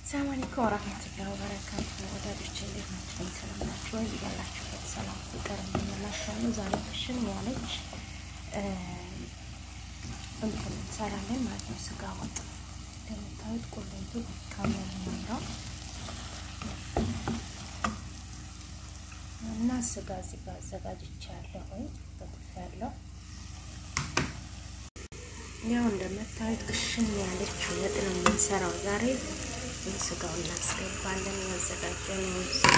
ሰላም አለይኩም ወራህመቱላሂ ወበረካቱ። ወዳጆቼ እንዴት ናችሁ? ሰላም ናችሁ ወይ? ያላችሁበት ሰላም ፍቅር እንመላችኋለን። ዛሬ ክሽን ያለች እንትን እንሰራለን ማለት ነው። ስጋ ወጥ እንደምታዩት ቁሌቱ ካሜራ ነው እና ስጋ እዚህ ጋር አዘጋጅቻለሁ። በትፌያለሁ። ያው እንደምታዩት ክሽን ያለች ወጥ ነው የምንሰራው ዛሬ ስጋው እናስገባለን። ያዘጋጀነው ስጋ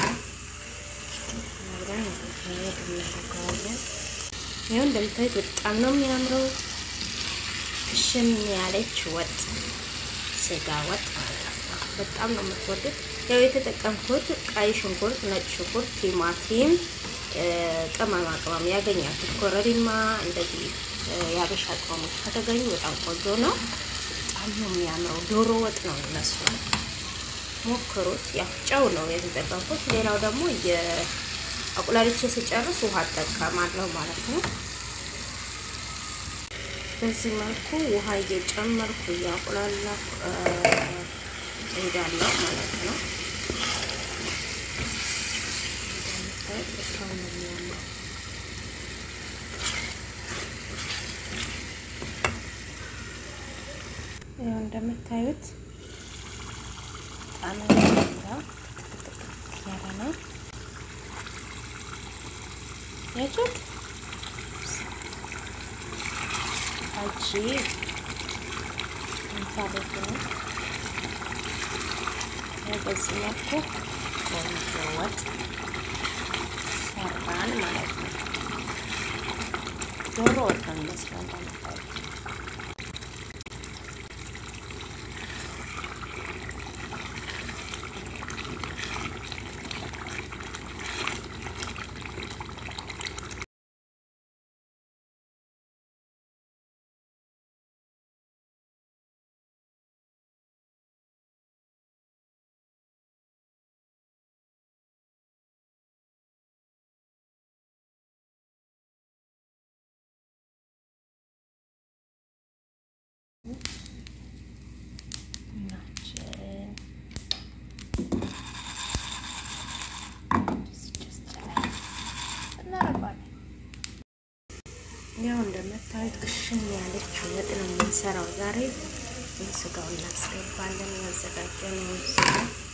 አብረን ሄድ እናደርገዋለን። ይኸው እንደምታዩት በጣም ነው የሚያምረው ክሽን ያለች ወጥ ስጋ ወጥ ማለት ነው። በጣም ነው የምትወዱት። ያው የተጠቀምኩት ቀይ ሽንኩርት፣ ነጭ ሽንኩርት፣ ቲማቲም፣ ቅመማ ቅመም ያገኛችሁት ኮረሪማ፣ እንደዚህ የአበሻ ቅመሞች ከተገኙ በጣም ቆንጆ ነው። በጣም ነው የሚያምረው። ዶሮ ወጥ ነው ይመስላል። ሞክሩት። ያው ጨው ነው የተጠቀምኩት። ሌላው ደግሞ የአቁላልቼ ስጨርስ ውሃ እጠቀማለሁ ማለት ነው። በዚህ መልኩ ውሃ እየጨመርኩ እያቁላላሁ እሄዳለሁ ማለት ነው። በጣም ነው የሚያምረው። ያው እንደምታዩት በጣም የሚያምረው ያለ ነው። ያችሁት አጂ እንፋሎት ነው። በዚህ መልኩ ቆንጆ ወጥ ሰራን ማለት ነው። ዶሮ ወጥ ነው የሚመስለው እንደምታዩት ያው እንደምታዩት ክሽን ያለች ወጥ ነው የምንሰራው ዛሬ። ስጋው እናስገባለን። ያዘጋጀነው ስጋ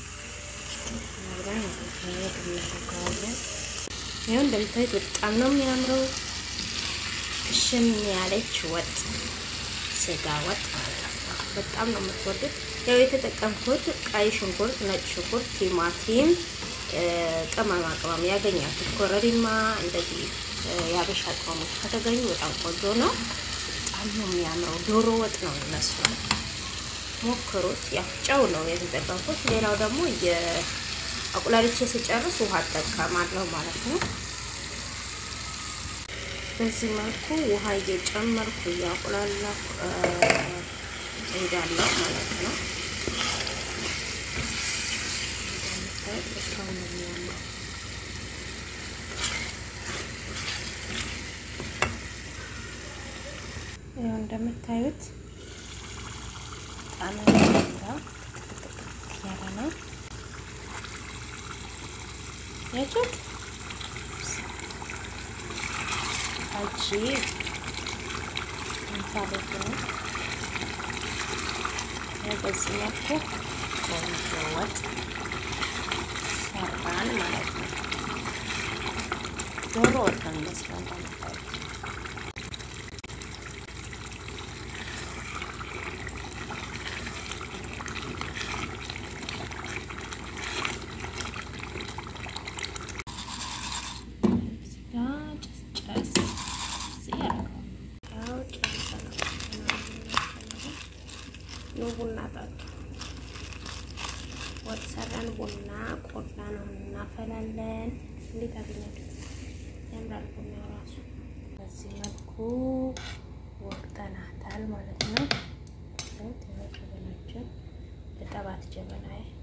አብረን ሄድ እናደርገዋለን። ያው እንደምታዩት በጣም ነው የሚያምረው ክሽን ያለች ወጥ ስጋ ወጥ ማለት ነው። በጣም ነው የምትወዱት። ያው የተጠቀምኩት ቀይ ሽንኩርት፣ ነጭ ሽንኩርት፣ ቲማቲም፣ ቅመማ ቅመም ያገኛችሁት ኮረሪማ፣ እንደዚህ የአበሻ ቅመሞች ከተገኙ በጣም ቆንጆ ነው። በጣም ነው የሚያምረው። ዶሮ ወጥ ነው ይመስላል። ሞክሩት። ያው ጨው ነው የተጠቀምኩት። ሌላው ደግሞ የአቁላልቼ ስጨርስ ውሃ እጠቀማለሁ ማለት ነው። በዚህ መልኩ ውሃ እየጨመርኩ እያቁላላሁ እሄዳለሁ ማለት ነው። በጣም ነው የሚያምረው። ያው እንደምታዩት በጣም የሚያምረው ያለ ነው። ያችሁት አጂ እንፋሎት ነው። በዚህ መልኩ ቆንጆ ወጥ ሰራን ማለት ነው። ዶሮ ወጥ ነው የሚመስለው እንደምታዩት ቡና ጠጡ። ወጥ ሰራን። ቡና ቆላ ነው እናፈላለን። እንዴት አገኛችሁት? ያምራል ቡናው ራሱ። በዚህ መልኩ ወቅጠናታል ማለት ነው። ጀበናችን ልጠባት ጀበናዬ